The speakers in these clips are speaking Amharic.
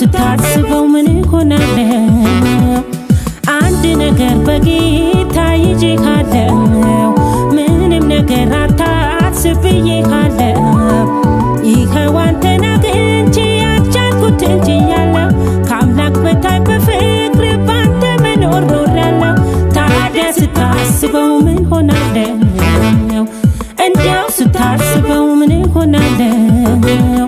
ስታስበው ምን ሆናለው አንድ ነገር በጌታ ይዤ ካለው ምንም ነገር አታስብ ብዬ ካለው ይኸው አንተን አግኝቼ ያልቻልኩት እንጂ ያለው ከአምላክ በታይ በፍቅር ባንተ መኖር ኖሬያለሁ። ታዲያ ስታስበው ምን ሆናለው እንዲያው ስታስበው ምን ሆናለው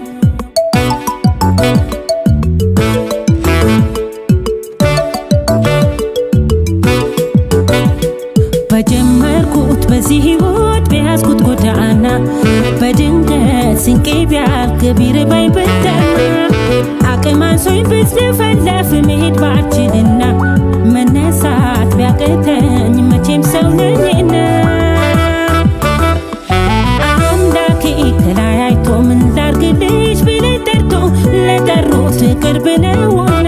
በጀመርኩት በዚህ ህይወት በያዝኩት ጎዳና በድንገት ስንቄ ቢያልቅ ቢርበኝ ብጠማ አቅም አንሶኝ ብዝለፈለፍ መሄድ ባልችልና መነሳት ቢያቅተኝ መቼም ሰው ነኝና አምላኬ ከላይ አይቶ ምን ላርግልሽ ቢለኝ ጠርቶ ለጠሩት ቅርብ ነውና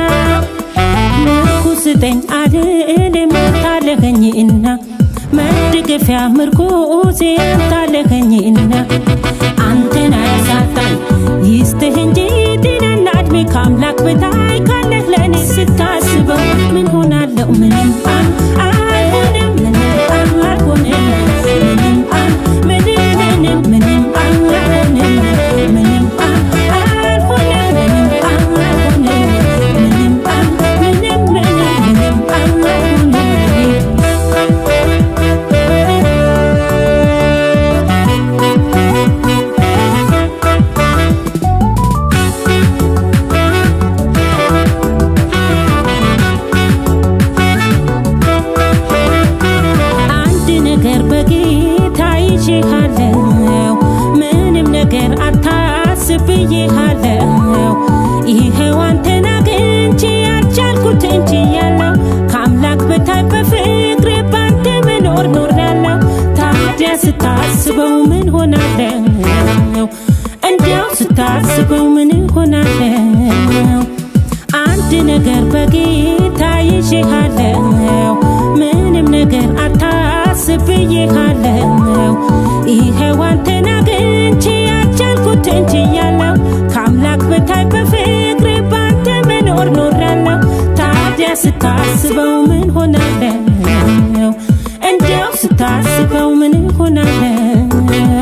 ምርኩ ስጠኝ አልልም ታለኸኝና መደገፊያ ምርኩዜ ታለኸኝና አንተን አያሳጣኝ ይስጥህ እንጂ ጤናና እድሜ ከአምላክ በታይ ካለህ ለእኔ ስታስበው ምን ሆናለው ምንም አል አልሆንም ምንም አልሆንም ምንም አል ምንም ምንም ምንም አልሆንም ምንም አልሆንም ምንም አልሆንም ምንም አል ምንም ምንም ምንም አልሆንም አንድ ነገር በጌታ ይዤሃለው ምንም ነገር አታስብ ብዬሃለው ይኸው አንተን አግኝቼ ያልቻልኩት እንጂ ያለው ከአምላክ በታይ በፍቅር ባንተ መኖር ኖሬያለሁ ታዲያ ስታስበው ምን ሆናለው እንዲያው ስታስበው ምን ሆናለው አንድ ነገር በጌታ ይዤሃለው ምንም ነገር አታስብ ብዬሃለው ይኸው አንተን አግኝቼ ያልቻልኩት እንጂ ያለው ከአምላክ በታይ በፍቅር ባንተ መኖር ኖሬያለሁ ታዲያ ስታስበው ምን ሆናለው እንዲያው ስታስበው ምን ሆናለው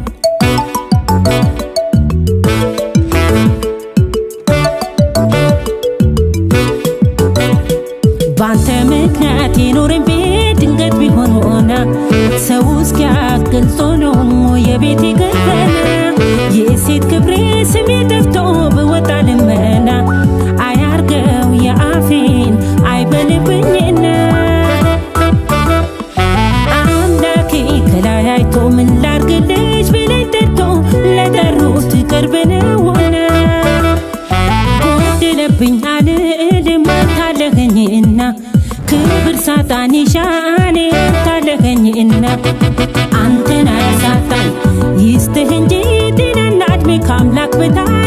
ባንተ ምክንያት የኖረን ቤት ድንገት ቢሆን ሆና ሰው እስኪያክል ጾኖ የቤቴ ገበና የሴት ክብሬ ስሜ ጠፍቶ ብወጣ ልመና አያርገው የአፌን አይበልብኝና አምላኬ ከላይ አይቶ ምን ላርግልሽ ቢለኝ ጠርቶ ለጠሩት ቅርብ ነውና ጎደለብኝ አልልም ታለኸኝና ክብር ሳጣን ይሻኔ ታለኸኝና አንተን አያሳጣኝ ይስጥህ እንጂ ጤናና እድሜ ከአምላክ በታይ